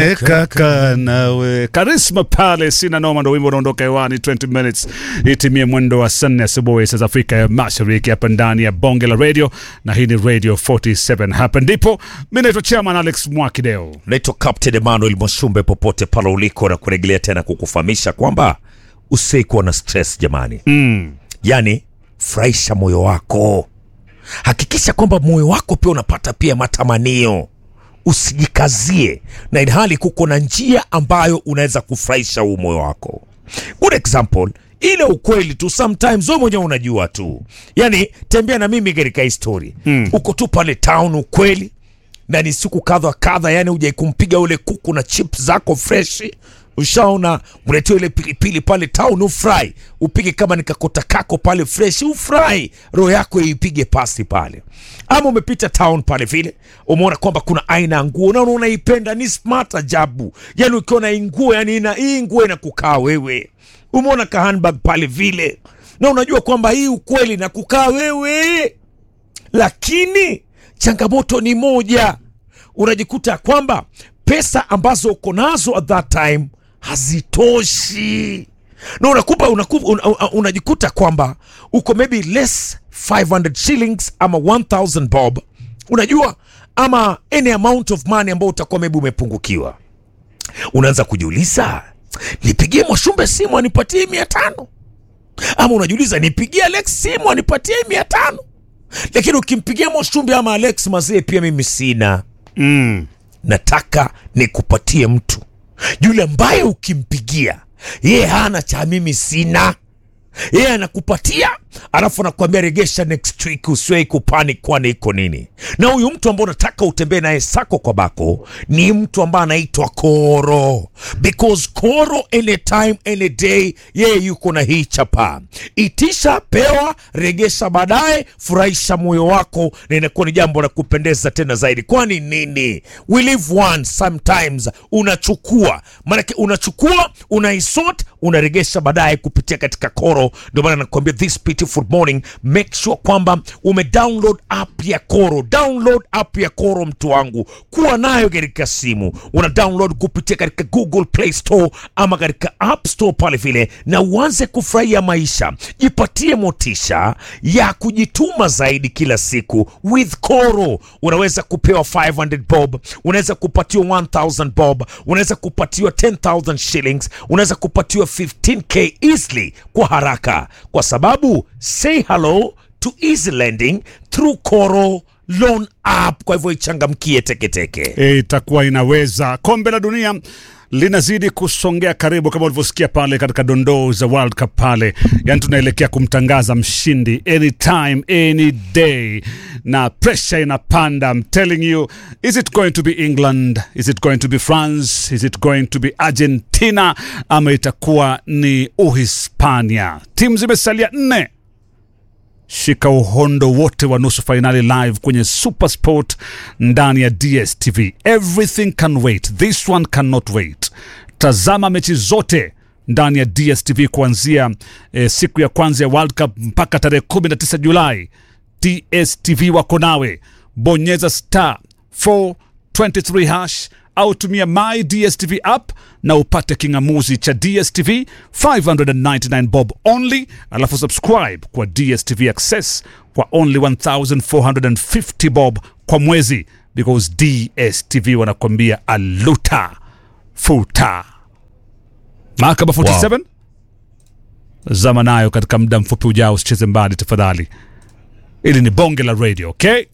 kaka nawe karisma pale sina noma ndo wimbo unaondoka hewani 20 minutes itimie mwendo wa saa nne asubuhi saa za afrika ya mashariki hapa ndani ya bonge la radio na hii ni radio 47 hapa ndipo mi naitwa chairman alex mwakideo naitwa Captain Emmanuel Mwashumbe, popote pale uliko, na kurejelea tena kukufahamisha kwamba usikuwa na stress jamani. mm. Yani furahisha moyo wako, hakikisha kwamba moyo wako pia unapata pia matamanio, usijikazie, na ilhali kuko na njia ambayo unaweza kufurahisha huu moyo wako. Good example ile ukweli tu, sometimes wewe mwenyewe unajua tu, yani tembea na mimi katika histori mm. uko tu pale town, ukweli na ni siku kadha kadha, yani ujai kumpiga ule kuku na chips zako freshi, ushaona mletea ile pilipili pale town, ufurahi, upige kama ni kakota kako pale freshi, ufurahi, roho yako ipige pasi pale. Ama umepita town pale vile, umeona kwamba kuna aina ya nguo na unaipenda, ni smart ajabu, yani ukiona hii nguo, yani ina hii nguo inakukaa wewe, umeona ka handbag pale vile, na unajua kwamba hii ukweli na kukaa wewe lakini changamoto ni moja, unajikuta kwamba pesa ambazo uko nazo at that time hazitoshi na unakupa, unakupa, un, un, unajikuta kwamba uko maybe less 500 shillings ama 1000 bob, unajua ama any amount of money ambao utakuwa maybe umepungukiwa. Unaanza kujiuliza, nipigie Mwashumbe simu anipatie mia tano ama unajiuliza nipigie Alex simu anipatie mia tano lakini ukimpigia Mwashumbe ama Alex mazee, pia mimi sina. Mm. Nataka nikupatie mtu yule ambaye ukimpigia yeye hana cha mimi sina, yeye anakupatia alafu anakuambia regesha next week, usiwei kupanic kwani iko nini. Na huyu mtu ambao unataka utembee naye sako kwa bako ni mtu ambaye anaitwa Koro, because Koro anytime any day, yeye yuko na hii chapa, itisha, pewa, regesha baadaye, furahisha moyo wako, na inakuwa ni jambo la kupendeza tena zaidi. Kwani nini? We live once, sometimes unachukua, maanake unachukua, unaisort, unaregesha baadaye kupitia katika Koro. Ndio maana nakwambia this beautiful morning, make sure kwamba ume download app ya Koro. Download app ya Koro, mtu wangu, kuwa nayo katika simu. Una download kupitia katika Google Play Store ama katika App Store pale vile, na uanze kufurahia maisha. Jipatie motisha ya kujituma zaidi kila siku with Koro. Unaweza kupewa 500 bob, unaweza kupatiwa 1000 bob, unaweza kupatiwa 10000 shillings, unaweza kupatiwa 15k easily kwa haraka, kwa sababu say hello to easy lending through Koro loan app. Kwa hivyo ichangamkie teketeke. E, itakuwa inaweza. Kombe la dunia linazidi kusongea karibu, kama ulivyosikia pale katika dondoo za World Cup pale, yani tunaelekea kumtangaza mshindi anytime any day, na pressure inapanda. I'm telling you, is it going to be England? Is it going to be France? Is it going to be Argentina? Ama itakuwa ni Uhispania? Timu zimesalia nne. Shika uhondo wote wa nusu fainali live kwenye Supersport ndani ya DSTV. Everything can wait, this one cannot wait. Tazama mechi zote ndani ya DSTV kuanzia eh, siku ya kwanza ya World Cup mpaka tarehe 19 Julai. DSTV wako nawe, bonyeza star 423 hash au tumia my DSTV app na upate kingamuzi cha DSTV 599 bob only, alafu subscribe kwa DSTV Access kwa only 1450 bob kwa mwezi, because DSTV wanakwambia aluta futa. Mahakama 47 zama nayo katika muda mfupi ujao, usicheze mbali tafadhali. Ili ni bonge la radio, okay?